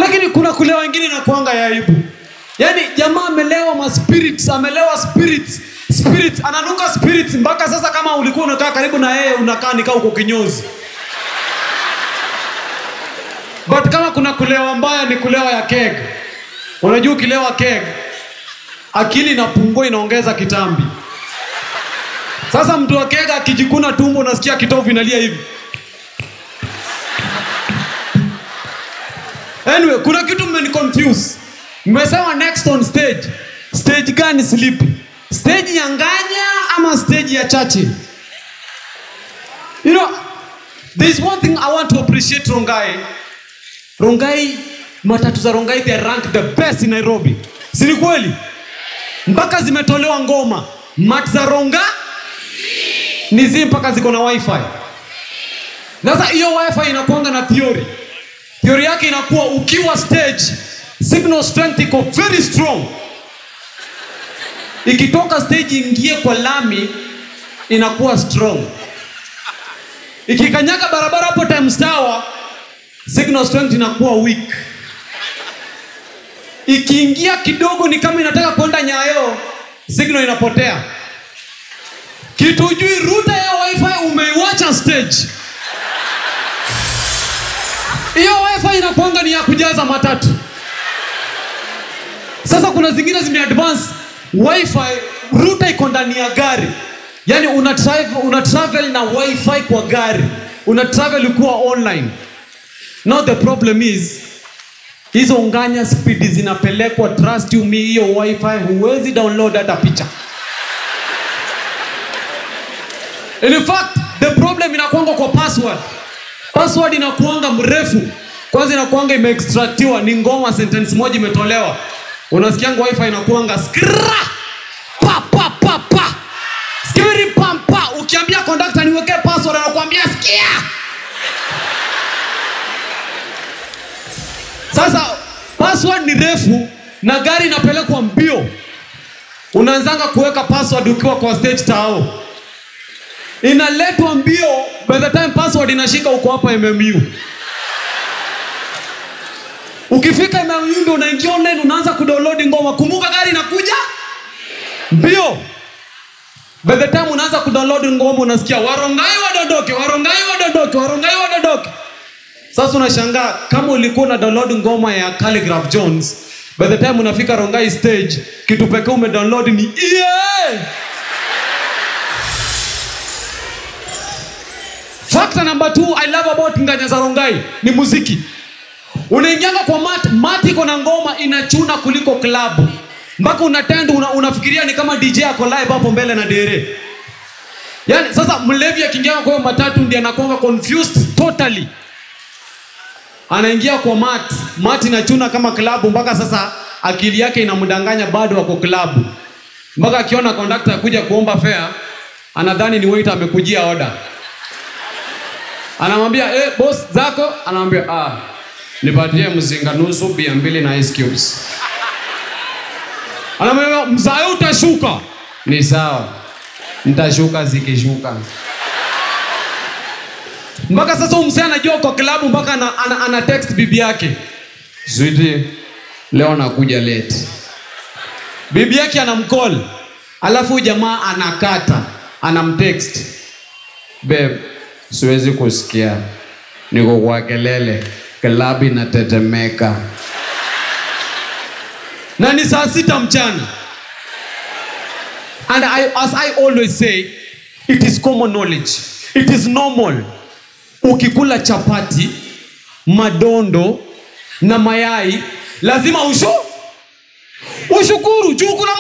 lakini kuna kulewa wengine inakuanga ya aibu yaani jamaa amelewa ma spirits amelewa spirits spirits ananuka spirits mpaka sasa kama ulikuwa unakaa karibu na yeye unakaa nikaa uko kinyozi but kama kuna kulewa mbaya ni kulewa ya keg unajua ukilewa keg akili inapungua inaongeza kitambi sasa mtu wa keg akijikuna tumbo unasikia kitovu inalia hivi anyway kuna kitu mmeniconfuse mmesema next on stage stage gani sleep stage ya nganya ama stage ya chache you know there is one thing i want to appreciate rongai rongai matatu za rongai they are ranked the best in nairobi si ni kweli mpaka zimetolewa ngoma mat za ronga ni zi mpaka ziko na wifi sasa hiyo wifi inakuanga na theory theory yake inakuwa ukiwa stage signal strength iko very strong ikitoka stage ingie kwa lami inakuwa strong ikikanyaga barabara hapo times tower signal strength inakuwa weak ikiingia kidogo ni kama inataka kwenda nyayo signal inapotea kitu ujui ruta ya wifi umeiwacha stage hiyo wifi inakwanga ni ya kujaza matatu sasa kuna zingine zimeadvance wifi ruta iko ndani ya gari yaani una travel, una travel na wifi kwa gari una travel ukiwa online now the problem is hizo nganya spidi zinapelekwa trust you me hiyo wifi huwezi download hata picha in fact the problem inakuanga kwa password password inakuanga mrefu kwanza inakuanga imeextractiwa ni ngoma sentence moja imetolewa unasikianga wifi inakuanga skra pa pa pa pa skiri pam pa ukiambia conductor niwekee password anakuambia sikia sasa password ni refu na gari inapelekwa mbio unaanzanga kuweka password ukiwa kwa stage tao inaletwa mbio by the time password inashika uko hapa mmu ukifika mmu ndo unaingia online unaanza kudownload ngoma kumbuka gari inakuja mbio by the time unaanza kudownload ngoma unasikia warongai wadodoke warongai wadodoke warongai wadodoke sasa unashangaa kama ulikuwa una download ngoma ya Calligraph Jones by the time unafika rongai stage kitu pekee umedownload ni yeah! Factor number two I love about nganya za rongai ni muziki unaingianga kwa mat mat iko na ngoma inachuna kuliko klabu mpaka unatend una, unafikiria ni kama dj ako live hapo mbele na dere yaani sasa mlevi akiingia kwa hiyo matatu ndi anakuanga confused totally anaingia kwa mat mat inachuna kama klabu mpaka sasa akili yake inamdanganya bado wako klabu mpaka akiona kondakta kuja kuomba fare anadhani ni waiter amekujia oda anamwambia eh, boss zako anamwambia ah, nipatie mzinga nusu bia mbili na ice cubes anamwambia mzae utashuka ni sawa nitashuka zikishuka mpaka sasa umsee anajua kwa klabu mpaka ana, ana, ana text bibi yake switi leo nakuja late bibi yake anamcall alafu jamaa anakata anamtext babe siwezi kusikia niko kwa kelele klabu inatetemeka na ni saa sita mchana and I, as i always say it is common knowledge it is normal ukikula chapati madondo na mayai lazima ushu ushukuru juu kuna